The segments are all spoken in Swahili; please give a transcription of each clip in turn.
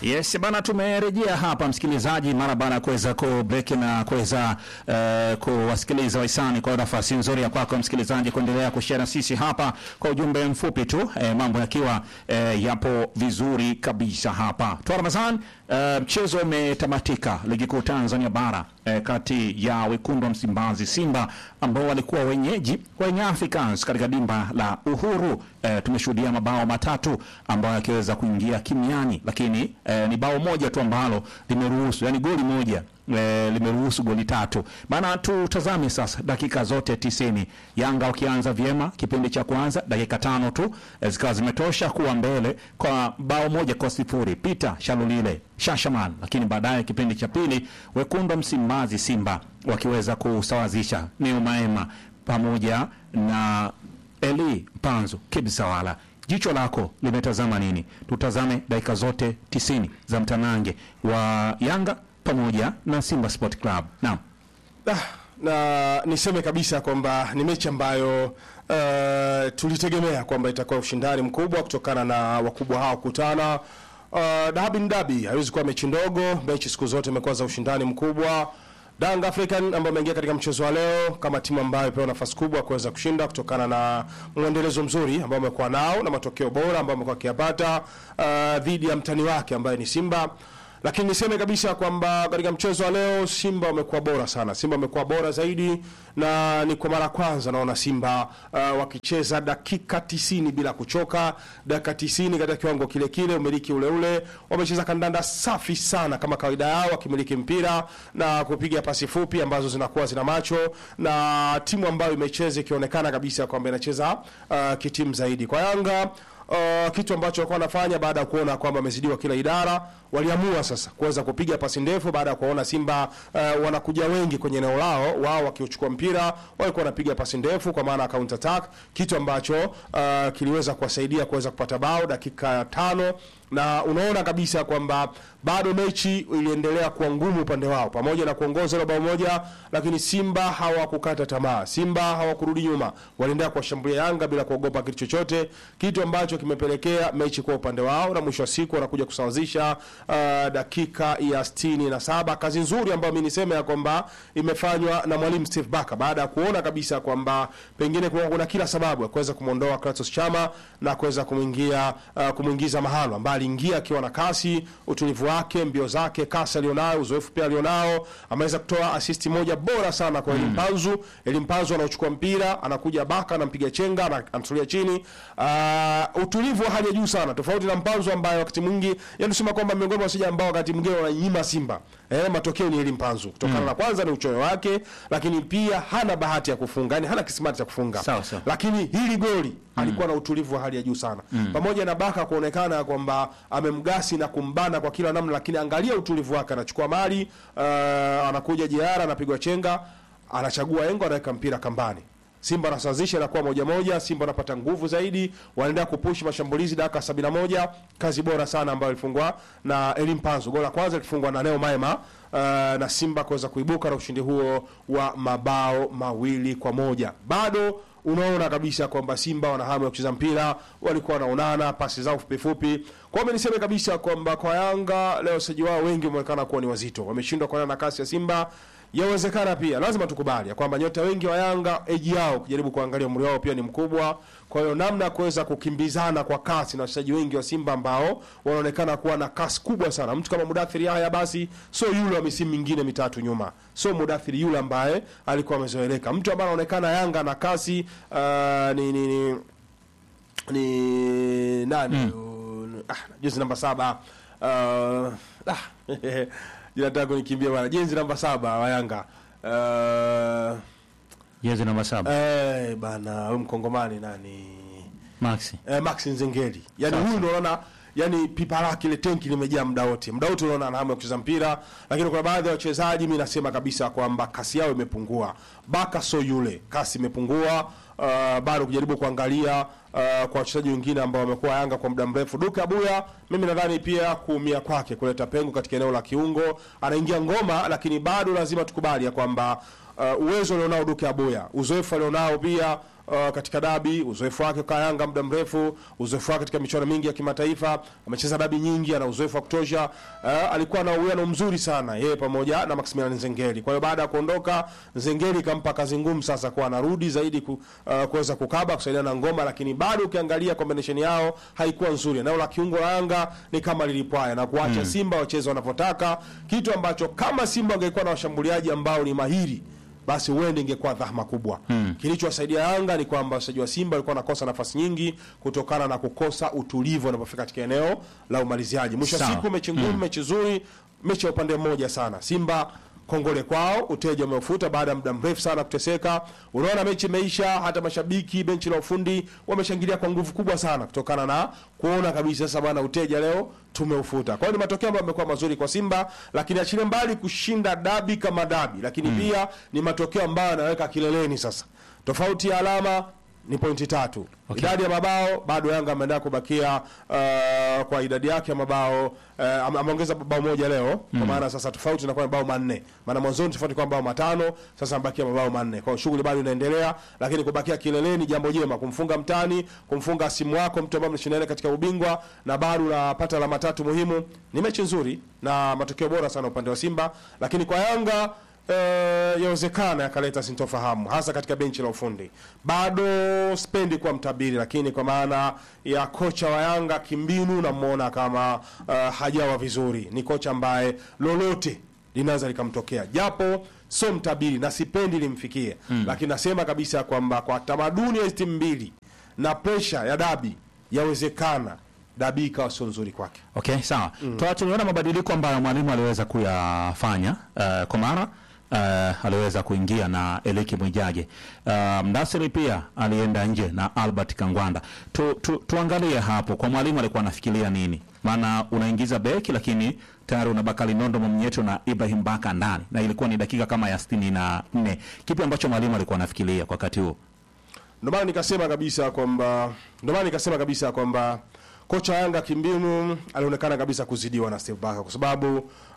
Yes bana, tumerejea hapa msikilizaji, mara baada ya kuweza ku break na kuweza uh, kuwasikiliza wahisani. Kwa nafasi nzuri ya kwako msikilizaji kuendelea kushare na sisi hapa kwa ujumbe mfupi tu, eh, mambo yakiwa eh, yapo vizuri kabisa hapa. Twa Ramadhan, eh, mchezo umetamatika ligi kuu Tanzania bara eh, kati ya wekundu wa Msimbazi Simba ambao walikuwa wenyeji wa Young Africans katika dimba la Uhuru. Eh, tumeshuhudia mabao matatu ambayo yakiweza kuingia kimiani, lakini eh, ni bao moja tu ambalo limeruhusu, yani goli moja eh, limeruhusu goli tatu. Bana, tutazame sasa dakika zote tisini, Yanga wakianza vyema kipindi cha kwanza, dakika tano tu eh, zikawa zimetosha kuwa mbele kwa bao moja kwa sifuri. Peter Shalulile Shashaman, lakini baadaye kipindi cha pili wekundu wa Msimbazi Simba wakiweza kusawazisha Neo Maema pamoja na Eli Mpanzo Kibisawala. Jicho lako limetazama nini? Tutazame dakika zote tisini za mtanange wa Yanga pamoja na Simba Sport Club. Naam. Ah, na niseme kabisa kwamba ni mechi ambayo uh, tulitegemea kwamba itakuwa ushindani mkubwa kutokana na wakubwa hao kukutana. Uh, dabi ni dabi, haiwezi kuwa mechi ndogo. Mechi siku zote imekuwa za ushindani mkubwa. Young African ambao ameingia katika mchezo wa leo kama timu ambayo ipewa nafasi kubwa kuweza kushinda kutokana na mwendelezo mzuri ambao amekuwa nao na matokeo bora ambayo amekuwa akiyapata uh, dhidi ya mtani wake ambaye ni Simba lakini niseme kabisa kwamba katika mchezo wa leo Simba wamekuwa bora sana. Simba wamekuwa bora zaidi, na ni kwa mara ya kwanza naona Simba uh, wakicheza dakika tisini bila kuchoka, dakika tisini katika kiwango kile kile, umiliki ule ule. Wamecheza kandanda safi sana kama kawaida yao, wakimiliki mpira na kupiga pasi fupi ambazo zinakuwa zina macho, na timu ambayo imecheza ikionekana kabisa kwamba inacheza uh, kitimu zaidi. Kwa Yanga Uh, kitu ambacho walikuwa wanafanya baada ya kuona kwamba wamezidiwa kila idara, waliamua sasa kuweza kupiga pasi ndefu baada ya kuona Simba uh, wanakuja wengi kwenye eneo lao, wao wakiuchukua mpira walikuwa wanapiga pasi ndefu kwa maana counter attack, kitu ambacho uh, kiliweza kuwasaidia kuweza kupata bao dakika ya tano na unaona kabisa kwamba bado mechi iliendelea kuwa ngumu upande wao, pamoja na kuongoza ile bao moja, lakini Simba hawakukata tamaa. Simba hawakurudi nyuma, waliendelea kuwashambulia Yanga bila kuogopa kitu chochote, kitu ambacho kimepelekea mechi kwa upande wao, na mwisho wa siku wanakuja kusawazisha uh, dakika ya sitini na saba. Kazi nzuri ambayo mimi niseme ya kwamba imefanywa na mwalimu Steve Barker baada ya kuona kabisa kwamba pengine kuna, kuna kila sababu ya kuweza kumwondoa Kratos Chama na kuweza kumwingia uh, kumwingiza Mahalo ambaye aliingia akiwa na kasi, utulivu wake, mbio zake, kasi alionayo, uzoefu pia alionao. Ameweza kutoa asisti moja bora sana kwa Elim Panzu. Elim Panzu anauchukua mpira, anakuja Baka, anampiga chenga, ana- anatulia chini. Uh, utulivu wa hali ya juu sana, tofauti na Mpanzu ambaye wakati mwingi, yani tusema kwamba miongoni mwa wachezaji ambao wakati mwingine wananyima Simba eh, matokeo ni Elim Panzu kutokana na kwanza ni uchoyo wake, lakini pia hana bahati ya kufunga, yani hana kisimati cha kufunga Sawa, sawa. lakini hili goli alikuwa na utulivu wa hali ya juu sana pamoja na Baka kuonekana kwamba amemgasi na kumbana kwa kila namna, lakini angalia utulivu wake, anachukua mali uh, anakuja jiara, anapigwa chenga, anachagua engo, anaweka mpira kambani. Simba anasawazisha inakuwa moja moja. Simba wanapata nguvu zaidi, wanaendelea kupush mashambulizi. Dakika sabini na moja kazi bora sana ambayo ilifungwa na Elim Panzu. Goli la kwanza lilifungwa na Neo Maema uh, na Simba kuweza kuibuka na ushindi huo wa mabao mawili kwa moja. Bado unaona kabisa kwamba Simba wana hamu ya kucheza mpira, walikuwa wanaonana pasi zao fupi fupi. Kwa hiyo niseme kabisa kwamba kwa Yanga leo wachezaji wao wengi wameonekana kuwa ni wazito, wameshindwa kuendana na kasi ya Simba. Yawezekana pia lazima tukubali ya kwamba nyota wengi wa Yanga eji yao ukijaribu kuangalia umri wao pia ni mkubwa. Kwa hiyo namna ya kuweza kukimbizana kwa kasi na wachezaji wengi wa Simba ambao wanaonekana kuwa na kasi kubwa sana. Mtu kama Mudathiri haya basi sio yule wa misimu mingine mitatu nyuma, sio Mudathiri yule ambaye alikuwa amezoeleka. Mtu ambaye anaonekana Yanga na kasi uh, ni, ni, ni ni nani mm. ah, jezi namba saba uh, ah, jinataka kunikimbia bwana jezi namba saba wa Yanga uh, Jezi namba saba. eh, bana huyu mkongomani nani Maxi. eh, Max Nzengeli yani Sawa, huyu ndio unaona yani pipa lake ile tenki limejaa muda wote muda wote unaona ana hamu ya kucheza mpira lakini kuna baadhi ya wachezaji mimi nasema kabisa kwamba kasi yao imepungua Baka so yule kasi imepungua uh, bado kujaribu kuangalia uh, kwa wachezaji wengine ambao wamekuwa Yanga kwa muda mrefu. Duke Abuya, mimi nadhani pia kuumia kwake kuleta pengo katika eneo la kiungo, anaingia ngoma, lakini bado lazima tukubali ya kwamba uh, uwezo alionao Duke Abuya, uzoefu alionao pia uh, katika dabi, uzoefu wake kwa Yanga muda mrefu, uzoefu wake katika michuano mingi ya kimataifa, amecheza dabi nyingi, ana uzoefu wa kutosha. Uh, alikuwa na uwiano mzuri sana yeye pamoja na Maximilian Nzengeli. Kwa hiyo baada ya kuondoka Nzengeli kampa kazi ngumu sasa, kwa anarudi zaidi ku, uh, kuweza kukaba kusaidia na ngoma, lakini bado ukiangalia combination yao haikuwa nzuri. Eneo la kiungo la Yanga ni kama lilipwaya na kuacha Simba wacheze wanavyotaka, kitu ambacho kama Simba angekuwa na washambuliaji ambao ni mahiri basi huenda ingekuwa dhahma kubwa. Hmm. Kilichowasaidia Yanga ni kwamba wachezaji wa Simba walikuwa wanakosa nafasi nyingi kutokana na kukosa utulivu wanapofika katika eneo la umaliziaji. Mwisho wa Sawa. siku mechi ngumu, mechi nzuri, mechi ya upande mmoja sana. Simba kongole kwao, uteja umeufuta baada ya muda mrefu sana kuteseka. Unaona mechi imeisha, hata mashabiki benchi la ufundi wameshangilia kwa nguvu kubwa sana kutokana na kuona kabisa sasa bwana uteja leo tumeufuta. Kwa hiyo ni matokeo ambayo yamekuwa mazuri kwa Simba, lakini achilie mbali kushinda dabi kama dabi, lakini pia ni matokeo ambayo yanaweka kileleni sasa. Tofauti ya alama ni pointi tatu. Okay. Idadi ya mabao bado Yanga ameendelea kubakia uh, kwa idadi yake ya mabao uh, ame- ameongeza bao moja leo kwa maana sasa tofauti inakuwa ni mabao manne. Maana mwanzoni tofauti kwa mabao matano, sasa amebakia mabao manne. Kwa hiyo shughuli bado inaendelea, lakini kubakia kileleni jambo jema, kumfunga mtani, kumfunga simu wako mtu ambaye mnashindana katika ubingwa na bado unapata alama tatu muhimu. Ni mechi nzuri na matokeo bora sana upande wa Simba, lakini kwa Yanga eh, yawezekana yakaleta sintofahamu hasa katika benchi la ufundi. Bado spendi kuwa mtabiri, lakini kwa maana ya kocha wa Yanga kimbinu, namwona kama uh, hajawa vizuri. Ni kocha ambaye lolote linaweza likamtokea, japo sio mtabiri na sipendi limfikie mm. Lakini nasema kabisa kwamba kwa tamaduni ya hizi timu mbili na presha ya dabi, yawezekana dabi ikawa sio nzuri kwake. Okay, sawa. Mm. Tuliona mabadiliko ambayo mwalimu aliweza kuyafanya uh, kwa mara uh, aliweza kuingia na Eliki Mwijage. Uh, Mdasiri pia alienda nje na Albert Kangwanda. Tu, tu, tuangalie hapo kwa mwalimu alikuwa anafikiria nini? Maana unaingiza beki lakini tayari una Bakari Nondo Mwamnyeto na Ibrahim Baka ndani na ilikuwa ni dakika kama ya sitini na nne. Kipi ambacho mwalimu alikuwa anafikiria kwa wakati huo? Ndio maana nikasema kabisa kwamba ndio maana nikasema kabisa kwamba kocha Yanga kimbinu alionekana kabisa kuzidiwa na Steve Barker kwa sababu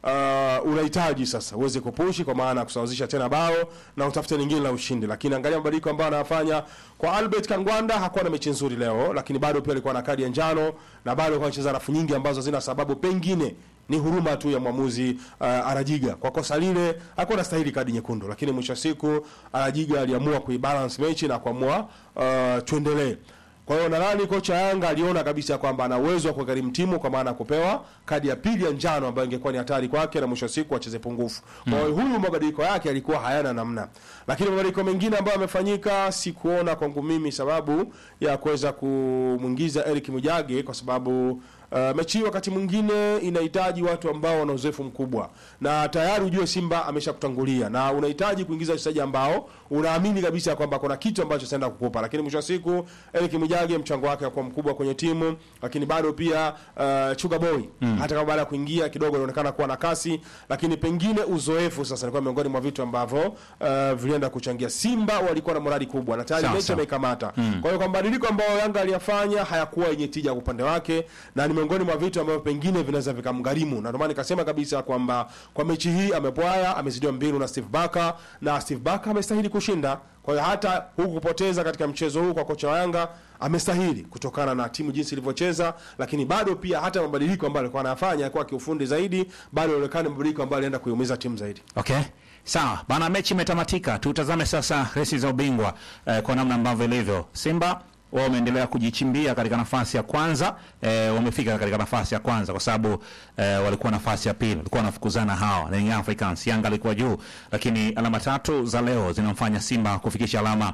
uh, unahitaji sasa uweze kupushi kwa maana ya kusawazisha tena bao na utafute lingine la ushindi, lakini angalia mabadiliko ambayo anayafanya kwa Albert Kangwanda. Hakuwa na mechi nzuri leo, lakini bado pia alikuwa na kadi ya njano na bado alikuwa anacheza rafu nyingi ambazo zina sababu pengine ni huruma tu ya mwamuzi uh, Arajiga kwa kosa lile, hakuwa anastahili kadi nyekundu, lakini mwisho wa siku Arajiga aliamua kuibalance mechi na kuamua uh, tuendelee. Kwa hiyo nadhani kocha Yanga aliona kabisa kwamba ana uwezo wa kugharimu timu kwa maana ya kupewa kadi ya pili ya njano ambayo ingekuwa ni hatari kwake na mwisho wa siku acheze pungufu. Kwa hiyo huyu mabadiliko yake yalikuwa hayana namna, lakini mabadiliko mengine ambayo yamefanyika sikuona kwangu mimi sababu ya kuweza kumwingiza Eric Mujage kwa sababu Uh, mechi hii wakati mwingine inahitaji watu ambao wana uzoefu mkubwa, na tayari ujue Simba ameshakutangulia na unahitaji kuingiza wachezaji ambao unaamini kabisa kwamba kuna kitu ambacho sitaenda kukupa, lakini mwisho wa siku Eric Mujage mchango wake kwa mkubwa kwenye timu, lakini bado pia uh, Chuga Boy mm. hata kama baada ya kuingia kidogo inaonekana kuwa na kasi, lakini pengine uzoefu sasa ilikuwa miongoni mwa vitu ambavyo uh, vilienda kuchangia. Simba walikuwa na morali kubwa na tayari Sawa, mechi sawa. ameikamata. Kwa hiyo kwa mabadiliko ambayo Yanga aliyafanya hayakuwa yenye tija kwa upande wake na ni miongoni mwa vitu ambavyo pengine vinaweza vikamgharimu, na ndio maana nikasema kabisa kwamba kwa mechi hii amepwaya, amezidiwa mbinu na Steve Barker na Steve Barker amestahili kushinda. Kwa hiyo hata huku kupoteza katika mchezo huu kwa kocha wa Yanga amestahili kutokana na timu jinsi ilivyocheza, lakini bado pia hata mabadiliko ambayo alikuwa anayafanya kwa kiufundi zaidi, bado inaonekana mabadiliko ambayo alienda kuiumiza timu zaidi. Okay. Sawa bana, mechi imetamatika. Tutazame sasa resi za ubingwa eh, kwa namna ambavyo ilivyo. Simba wao wameendelea kujichimbia katika nafasi ya kwanza eh, wamefika katika nafasi ya kwanza kwa sababu eh, walikuwa nafasi ya pili, walikuwa wanafukuzana hawa na Young Africans. Yanga alikuwa juu, lakini alama tatu za leo zinamfanya Simba kufikisha alama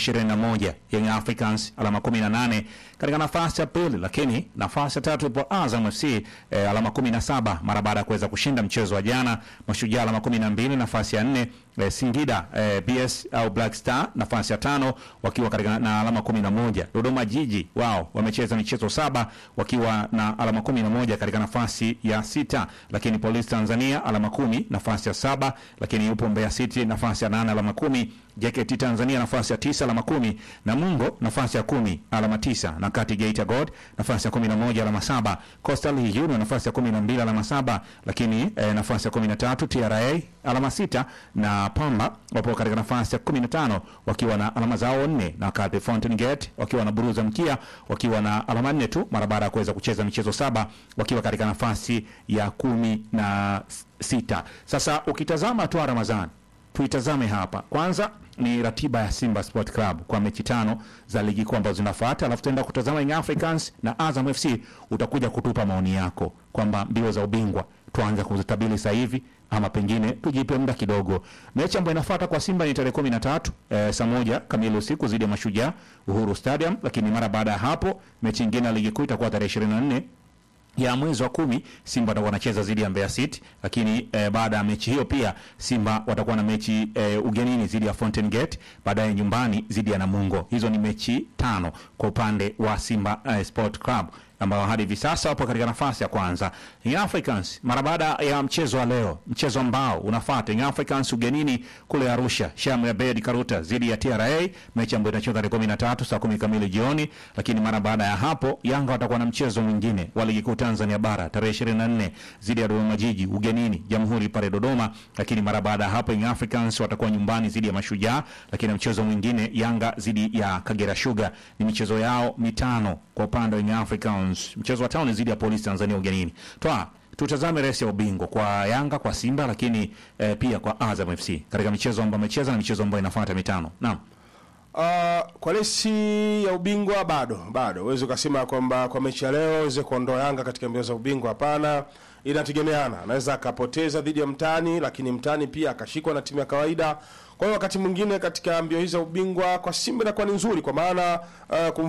21, Young Africans alama 18 katika nafasi ya pili, lakini nafasi ya tatu ipo Azam FC eh, alama 17 mara baada ya kuweza kushinda mchezo wa jana. Mashujaa alama 12, nafasi ya nne eh, Singida eh, BS au Black Star nafasi ya tano wakiwa katika na alama 11. Dodoma Jiji wao wamecheza michezo saba wakiwa na alama 11 katika nafasi ya sita, lakini Police Tanzania alama kumi nafasi ya saba, lakini yupo Mbeya City nafasi ya nane alama kumi, JKT Tanzania nafasi ya tisa alama kumi, Namungo nafasi ya kumi alama tisa, na kati Geita Gold nafasi ya kumi na moja alama saba, Coastal Union nafasi ya kumi na mbili alama saba, lakini eh, nafasi ya kumi na tatu TRA alama sita, na Pamba wapo katika nafasi ya kumi na tano wakiwa na alama zao nne, na kati Fountain Gate wakiwa na buruza mkia wakiwa na alama nne tu mara baada ya kuweza kucheza michezo saba wakiwa katika nafasi ya kumi na sita. Sasa ukitazama tu Ramadhani tuitazame hapa kwanza ni ratiba ya Simba Sport Club kwa mechi tano za ligi kuu ambazo zinafuata, alafu tutaenda kutazama Young Africans na Azam FC. Utakuja kutupa maoni yako kwamba mbio za ubingwa tuanze kuzitabili sasa hivi ama pengine tujipe muda kidogo. Mechi ambayo inafuata kwa Simba ni tarehe kumi na tatu eh, saa moja kamili usiku dhidi ya Mashujaa Uhuru Stadium, lakini mara baada ya hapo mechi nyingine ya ligi kuu itakuwa tarehe ishirini na nne ya mwezi wa kumi Simba watakuwa wanacheza dhidi ya Mbeya City, lakini eh, baada ya mechi hiyo pia Simba watakuwa na mechi eh, ugenini dhidi ya Fountain Gate, baadaye nyumbani dhidi ya Namungo. Hizo ni mechi tano kwa upande wa Simba eh, Sport Club ambao hadi hivi sasa wapo katika nafasi ya kwanza. Young Africans mara baada ya mchezo wa leo, mchezo ambao unafuata Young Africans ugenini kule Arusha, Sham ya Bed Karuta dhidi ya TRA, mechi ambayo itachezwa tarehe 13 saa 10 kamili jioni. Lakini mara baada ya hapo Yanga watakuwa na mchezo mwingine wa ligi kuu Tanzania bara tarehe 24 dhidi ya Dodoma Jiji ugenini Jamhuri pale Dodoma. Lakini mara baada ya hapo Young Africans watakuwa nyumbani dhidi ya Mashujaa, lakini mchezo mwingine Yanga dhidi ya Kagera Sugar. Ni michezo yao mitano kwa upande wa Young Africans. Mchezo wa tano ni dhidi ya Polisi Tanzania ugenini. Toa tutazame resi ya ubingwa kwa Yanga, kwa Simba, lakini eh, pia kwa Azam FC katika michezo ambayo amecheza na michezo ambayo inafuata mitano. Naam. Uh, kwa resi ya ubingwa bado bado uweze ukasema kwamba kwa mechi ya leo uweze kuondoa Yanga katika mbio za ubingwa. Hapana, inategemeana, anaweza akapoteza dhidi ya mtani, lakini mtani pia akashikwa na timu ya kawaida. Kwa hiyo wakati mwingine katika mbio hizi za ubingwa kwa Simba inakuwa ni nzuri, kwa maana uh,